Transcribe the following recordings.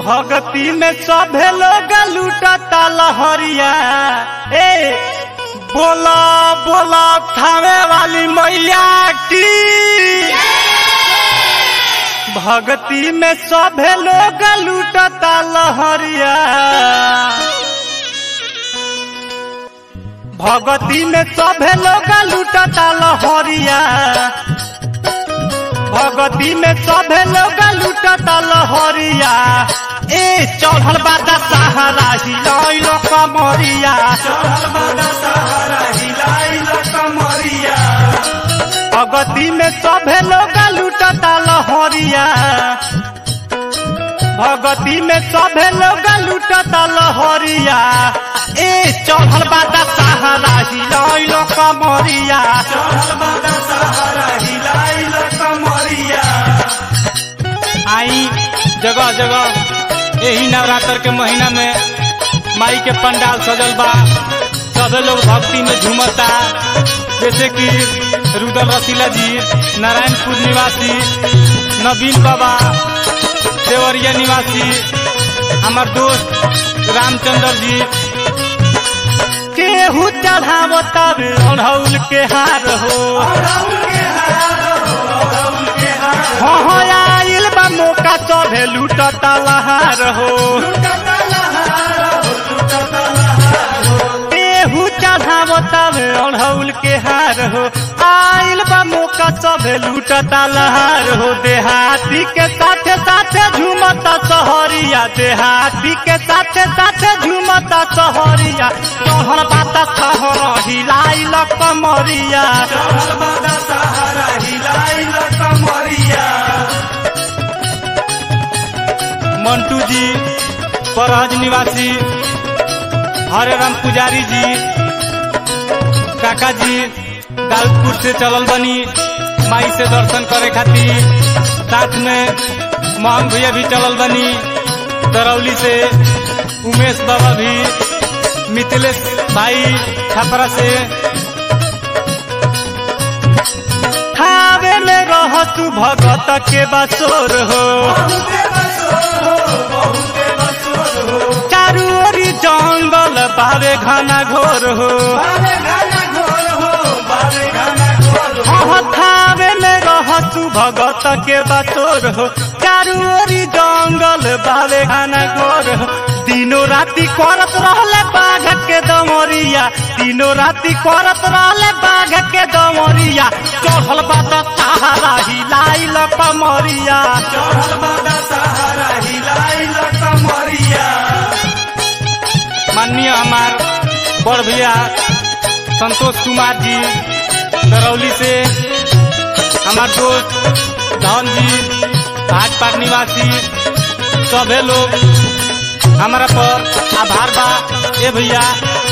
भगती में सभे लोग लूटता लहरिया ए बोला बोला थावे वाली मैया की भगती में सभे लोग लूटता लहरिया भगती में सभे लोग लूटता लहरिया भगती में सभे लोग लूटता लहरिया ए चढ़ल बादा सहारा हिलाइल कमरिया भगती में सभे लोग लूटता लहरिया भगती में सभे लोग लूटता लहरिया ए चढ़ल बादा सहारा हिलाइल कमरिया आई जगह जगह यही नवरात्र के महीना में माई के पंडाल सजल बा सभे लोग भक्ति में झूमता जैसे कि रुदल रसीला जी नारायणपुर निवासी नवीन बाबा देवरिया निवासी हमार दोस्त रामचंद्र जी केहू चढ़ावो तब अढ़ौल के हार हो हाँ हाँ आइल बा मौका चढ़े लूटता लहार हो केहू चढ़ावो तब अढ़ौल के हार हो आइल बा मौका चढ़े लूटता लहार हो देहाती के साथे साथे झूमता सहरिया देहाती के साथे साथे झूमता सहरिया चढ़ल बाता सहर हिलाइल कमरिया मंटू जी परहज निवासी हरे राम पुजारी जी काका जी दाऊदपुर से चलल बनी माई से दर्शन करे खातिर साथ में मोहन भैया भी चलल बनी दरौली से उमेश बाबा भी मिथिलेश भाई छपरा से खावे में रह तू भगत के बसोर हो चारू ओरी जंगल बावे घना घोर हो थावे में रह तू भगत के बसोर हो चारू ओरी जंगल बावे घना घोर हो तीनों राति करत रहले बाघ के दमरिया तीनों राति करत रहले बाघ के दमरिया चढ़ल बात सहारा हिलाइल कमरिया माननीय हमार बड़ भैया संतोष कुमार जी दरौली से हमार दोस्त धन जी भाजपा निवासी सभे लोग हमारा पर आभार बा ए भैया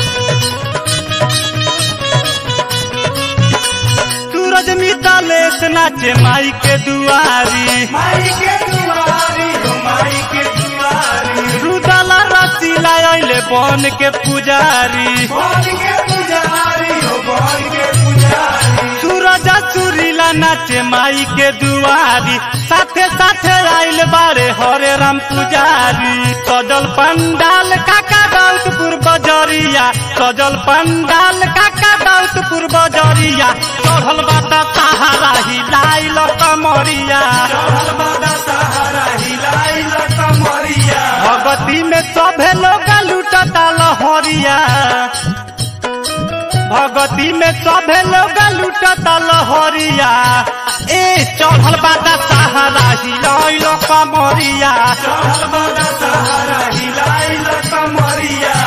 सूरज मितालेश नाचे माई के दुआरी माई के दुआरी हो माई के दुआरी रुदला रसीला अइले बन के पुजारी बन के पुजारी हो बन के पुजारी सूरज सुरीला नाचे माई के दुआरी साथे साथे आइल बारे हरे राम पुजारी सजल पंडाल काका दाउदपुर बजरिया सजल पंडाल काका दाउदपुर बजरिया चढ़ल बाता सहारा हिलाइल कमरिया चढ़ल बादा सहारा हिलाई कमरिया भगती में सभे लोग लूटता लहरिया भगती में सभे लोग लूटता लहरिया ए चढ़ल बादा सहारा हिलाइल कमरिया चढ़ल बादा सहारा हिलाई कमरिया